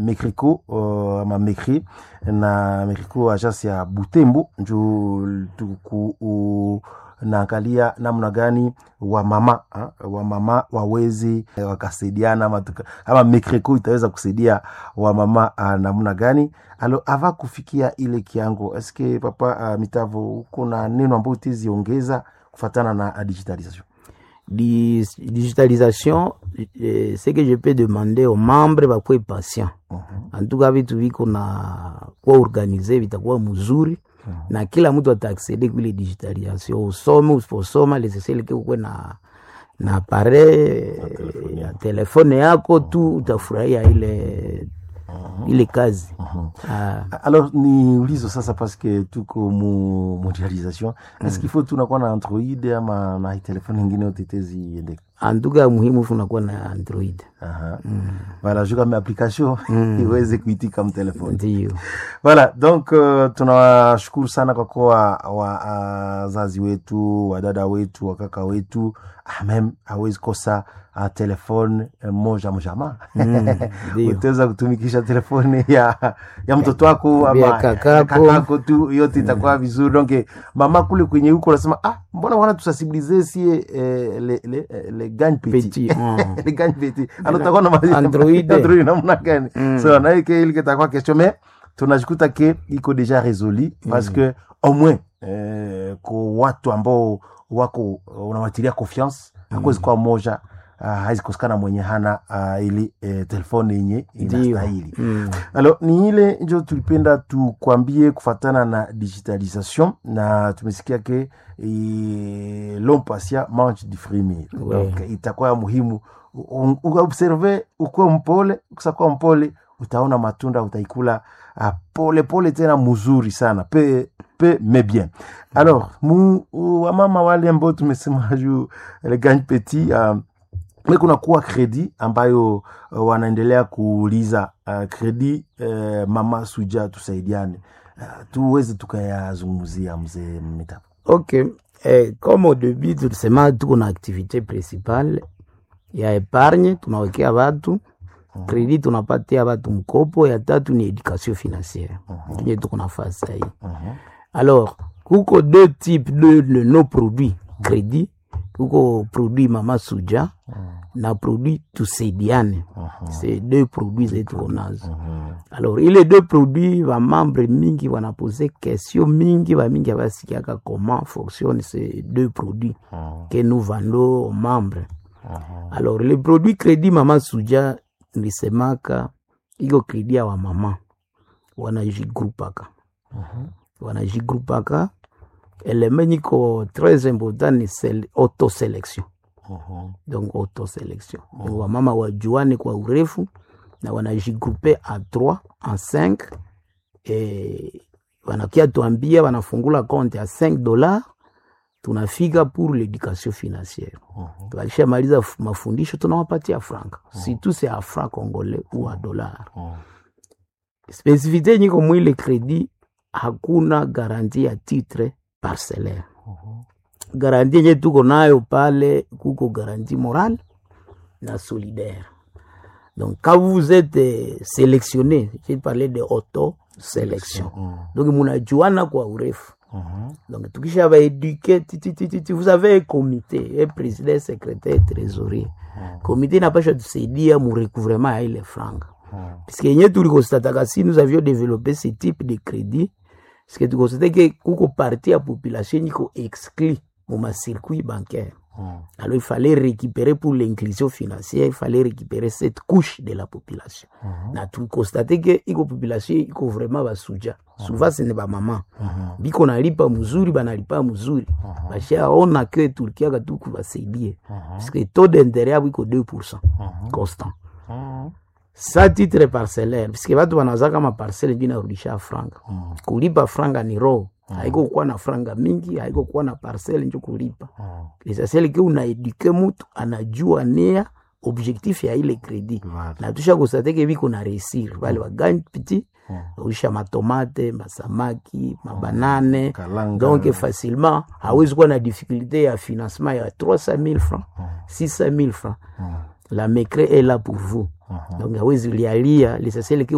Mekriko uh, ama Mekri na Mekriko agence ya Butembo njo tuku uh, naangalia namna gani wamama wamama wawezi wakasaidiana ama, tuka, ama Mekriko itaweza kusaidia wamama uh, namna gani alo ava kufikia ile kiango eske papa uh, mitavo uko na neno ambayo utiziongeza kufatana na digitalisation digitalisation eh, ce que je peux demander aux membres bakuwe patient uh -huh. en tout cas vitu viko na kuwa organize vitakuwa mzuri uh -huh. na kila mtu ataaksede kuile digitalisation usome usiposoma leseseleke ukwe na na appareil ya telefone yako tu utafurahia ile Uh -huh. ile kazi uh -huh. ah. Alors ni ulizo sasa paske tuko mu mondialisation mm. Est-ce qu'il faut tunakuwa na Android ama na telefone ingine yote teziende antuka muhimu funakuwa na Android uh -huh. mm. Voilà juu kama application mm. iweze kuitika mtelefoni ndio. Voilà donc uh, tunawashukuru sana kwa kuwa wazazi uh, wetu wadada wetu wakaka wetu mem hawezi kosa uh, telefone uh, moja mjama mm, utaweza kutumikisha telefone ya, ya mtoto wako ama kakako tu yote itakuwa mm. vizuri donc mama kule kwenye huko unasema ah, mbona wana tusensibilize sie eh, le, le, le gagne petit mm. le gagne petit alors utakuwa na Android Android namna gani mm. so na ile ile kitakuwa question mais tunajikuta ke iko deja résolu parce mm. que au moins eh, kwa watu ambao wako unawatilia confiance mm. hakuwezi kuwa moja uh, hawezi kosekana mwenye hana uh, ili eh, telefone yenye inastahili mm. alo ni ile njo tulipenda tukwambie kufatana na digitalisation na tumesikia ke e, l'homme patient mange du fruit donc itakuwa ya muhimu uobserve ukuwe mpole kusakuwa mpole utaona matunda utaikula uh, pole pole tena mzuri sana pe pe mais bien alors mu wamama wale ambao tumesema juu le gagne petit uh, me kuna kuwa kredi ambayo uh, wanaendelea kuuliza uh, kredi uh, mama suja tusaidiane uh, tuweze tukayazungumzia mzee mitapo ok eh, comme au début tulisema tuko na activité principale ya epargne tunawekea watu Mm -hmm. Kredi tunapatia watu mkopo, ya tatu ni education financière tunye tuko nafasi sahii. Alors kuko deux types de, de nos produits kredi, kuko produit mama suja mm -hmm. na produit tusaidiane mm -hmm. c'est deux produits zetu konazo mm -hmm. Alors ile deux produits va membre mingi wanapose question mingi va mingi avasikiaka comment fonctionne ces deux produits mm -hmm. que nous vendons aux membres mm -hmm. Alors le produit crédit mama suja nilisemaka iko kredi ya wamama wanajigrupaka uh -huh. wanajigrupaka eleme niko tres important ni autoselection uh -huh. donc autoselection uh -huh. wamama wajuane kwa urefu na wanajigrupe a 3 en 5 e, wanakia tuambia wanafungula konte ya 5 dollars tunafika pour l'éducation financière uh -huh. tukalishamaliza mafundisho tunawapatia franka uh -huh. surtout c'est a franc congolais ou a dollar uh -huh. spesifite nyiko mwile kredi hakuna garanti ya titre parcellaire uh -huh. garanti yenye tuko nayo pale kuko garanti morale na solidaire donc quand vous êtes sélectionné j'ai parlé de auto sélection uh -huh. donc munajuana kwa urefu Uh -huh. Donc, tukisha ba éduquer, vous avez un comité, un président, secrétaire, trésorier. Uh -huh. Comité napasha tusaidia mu recouvrement ya ile franga. Uh -huh. Puisque yenye tulikostataka si nous avions développé ce type de crédit, parce que tukostate ke kuko partie ya population niko exclu mu ma circuit bancaire. Uh -huh. Alors il fallait récupérer pour l'inclusion financière, il fallait récupérer cette couche de la population. Uh -huh. Na tukostate ke iko population iko vraiment basuja. Uh -huh. Souvent ce n'est pas maman. Uh -huh. Biko nalipa mzuri banalipa mzuri. Uh -huh. Bashaona ke tulikiaka tu kubasaidie. Uh -huh. Parce que taux d'intérêt yabo iko 2% uh -huh. constant. Uh -huh. Sa titre parcellaire, puisque watu wanaweza kama parcelle ndio inarudisha franga. Uh -huh. Kulipa franga ni roho haiko kuwa na franga mingi, haiko kuwa na parcelle njo kulipa mm. Lesasele ke unaeduke mutu anajua nia objectif ya ile kredi mm. na tusha kosateke biko na resir vale mm. wagani piti mm. usha matomate masamaki mabanane mm. donc facilement hawezi kuwa na difficulté ya financement ya 300 000 francs mm. 600 000 francs mm. la mecre est là pour vous mm -hmm. donc hawezi lialia lesasele ke